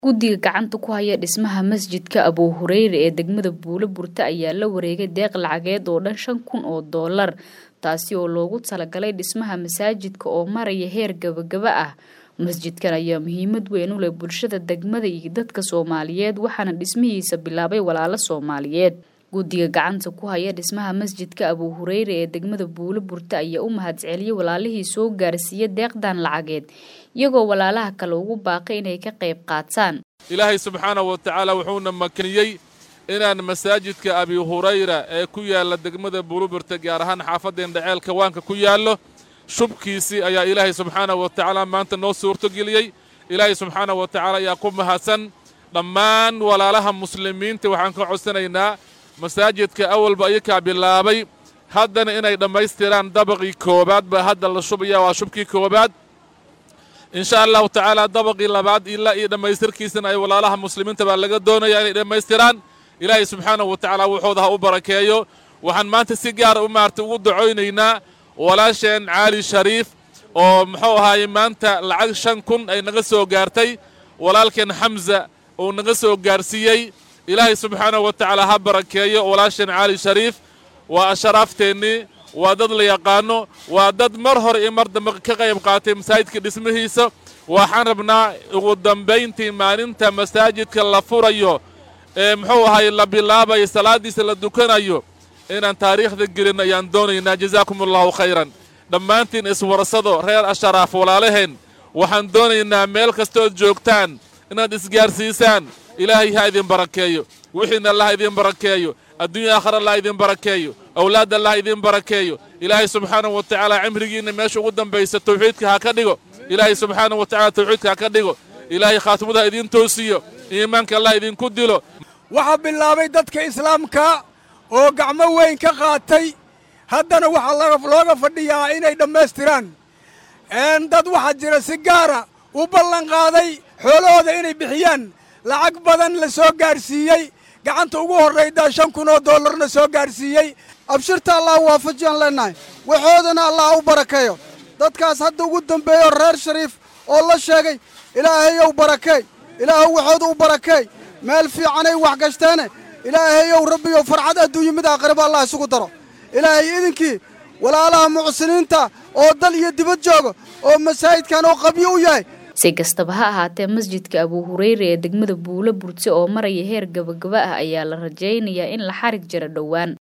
guddiga gacanta ku haya dhismaha masjidka abuu hureyre ee degmada buulo burte ayaa la wareegay deeq lacageed oo dhan shan kun oo doolar taasi oo loogu talagalay dhismaha masaajidka oo maraya heer gabagaba ah masjidkan ayaa muhiimad weyn u leh bulshada degmada iyo dadka soomaaliyeed waxaana dhismihiisa bilaabay walaalo soomaaliyeed guddiga gacanta ku haya dhismaha masjidka abuu hureyre ee degmada buulo burte ayaa u mahadceliyey walaalihii soo gaarsiiya deeqdan lacageed iyagoo walaalaha kale ugu baaqay inay ka qayb qaataan ilaahay subxaanahu wa tacaala wuxuuna makaniyey inaan masaajidka abi hurayra ee ku yaalla degmada buuluburta gaar ahaan xaafadeen dheceelka waanka ku yaallo shubkiisii ayaa ilaahay subxaanahu wa tacaala maanta noo suurtogeliyey ilaahay subxaanahu wa tacaala ayaa ku mahadsan dhammaan walaalaha muslimiinta waxaan ka codsanaynaa masaajidka awalba ayakaa bilaabay haddana inay dhammaystiraan dabaqii koowaad baa hadda la shubaya waa shubkii koowaad insha allahu tacaala dabaqii labaad ilaa iyo dhammaystirkiisana ay walaalaha muslimiinta baa laga doonayaa inay dhammaystiraan ilaahay subxaanahu wa tacaala wuxuuda ha u barakeeyo waxaan maanta si gaara u maartay ugu dacoynaynaa walaasheen caali shariif oo muxuu ahaaye maanta lacag shan kun ay naga soo gaartay walaalkeen xamza uu naga soo gaarsiiyey ilaahay subxaanahu wa tacaala ha barakeeyo walaasheen caali shariif waa asharaafteenii waa dad la yaqaano waa dad mar hore iyo mar dambe ka qayb qaatay masaajidka dhismihiisa waxaan rabnaa ugu dambayntii maalinta masaajidka la furayo ee muxuu ahaye la bilaabayo salaaddiisa la dukanayo inaan taariikhda gelin ayaan doonaynaa jazaakum allahu khayran dhammaantiin iswarsado reer asharaaf walaalaheen waxaan doonaynaa meel kastood joogtaan inaad isgaarsiisaan ilaahay ha idin barakeeyo wixiina allah idin barakeeyo adduunya aakhar allah idin barakeeyo awlaad allah idin barakeeyo ilaahay subxaanahu wa tacaala cimrigiinna meesha ugu dambaysa tawxiidka ha ka dhigo ilaahay subxaanahu wa tacala tawxiidka ha ka dhigo ilaahay khaatimada ha idin toosiyo iimaanka allah idinku dilo waxaa bilaabay dadka islaamka oo gacmo weyn ka qaatay haddana waxaa looga fadhiyaa inay dhammaystiraan dad waxaa jira si gaara u ballanqaaday xoolahooda inay bixiyaan lacag badan la soo gaarsiiyey gacanta ugu horraydaa shan kun oo dollarna soo gaarsiiyey abshirta allah waafajiyaan leennahay waxoodana allah u barakeeyo dadkaas hadda ugu dambeeyo reer shariif oo la sheegay ilaahayow barakeey ilaahow waxooda u barakeey meel fiicanay wax gashteene ilaahayow rabbiyow farxad adduunyo mid aakhiraba allah isugu daro ilaahay idinkii walaalaha mucsiniinta oo dal iyo dibad jooga oo masaajidkan oo qabyo u yahay si kastaba ha ahaatee masjidka abuu hureyre ee degmada buulo burte oo maraya heer gabagaba ah ayaa la rajaynayaa in la xarig jiro dhowaan